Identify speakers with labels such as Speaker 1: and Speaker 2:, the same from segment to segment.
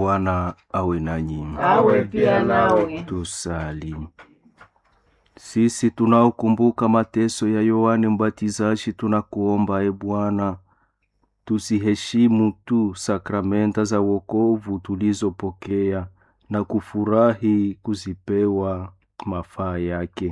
Speaker 1: Bwana awe nanyi.
Speaker 2: awe pia nawe.
Speaker 1: Tusali. Sisi tunaokumbuka mateso ya Yohane Mbatizaji, tunakuomba e Bwana, tusiheshimu tu sakramenta za wokovu tulizopokea na kufurahi kuzipewa mafaa yake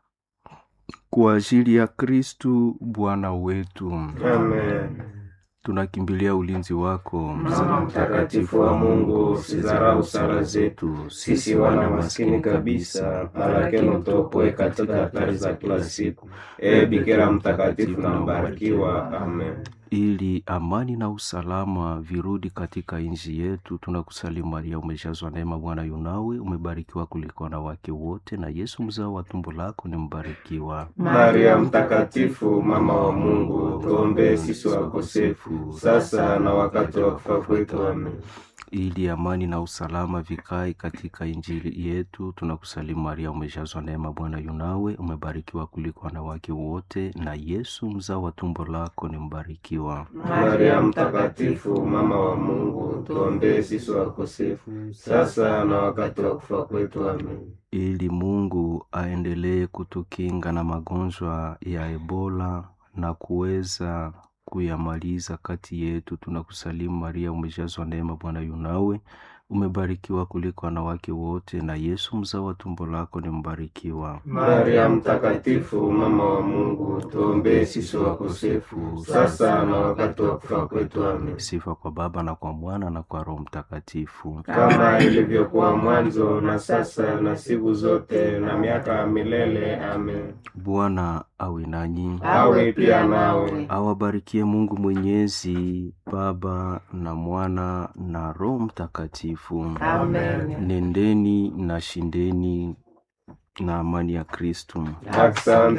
Speaker 1: kwa ajili ya Kristu Bwana wetu.
Speaker 2: Amen.
Speaker 1: Tunakimbilia ulinzi wako,
Speaker 2: Mama mtakatifu wa Mungu, usidharau sala zetu sisi wana maskini kabisa, lakini utuopoe katika hatari za kila siku. Ee Bikira mtakatifu na mbarikiwa. Amen.
Speaker 1: ili amani na usalama virudi katika nchi yetu. Tunakusalimu Maria, umejazwa neema, Bwana yunawe, umebarikiwa kuliko wanawake wote, na Yesu mzao wa tumbo lako ni mbarikiwa.
Speaker 2: Maria mtakatifu, mama wa Mungu, tuombee sisi wakosefu sasa na wakati wa kufa kwetu. Amen.
Speaker 1: ili amani na usalama vikae katika injili yetu. Tunakusalimu Maria, umejazwa neema, Bwana yunawe, umebarikiwa kuliko wanawake wote, na Yesu mzao wa tumbo lako ni mbarikiwa.
Speaker 2: Maria mtakatifu, mama wa Mungu, tuombee sisi wakosefu sasa na wakati wa kufa kwetu. Amen.
Speaker 1: ili Mungu aendelee kutukinga na magonjwa ya Ebola na kuweza kuyamaliza kati yetu. Tunakusalimu Maria, umejazwa neema, Bwana yunawe, umebarikiwa kuliko wanawake wote, na Yesu mzao wa tumbo lako ni mbarikiwa.
Speaker 2: Maria mtakatifu, mama wa Mungu, tuombee sisi wakosefu sasa na wakati wa kufa kwetu. Amen.
Speaker 1: Sifa kwa Baba na kwa Mwana na kwa Roho Mtakatifu.
Speaker 2: Kama ilivyokuwa mwanzo na sasa na siku zote na miaka ya milele. Amen.
Speaker 1: Bwana awe nanyi,
Speaker 2: Awe pia nawe.
Speaker 1: awabarikie Mungu Mwenyezi, Baba na Mwana na Roho Mtakatifu.
Speaker 2: Amen.
Speaker 1: Nendeni na shindeni na amani ya Kristu.
Speaker 2: Asante.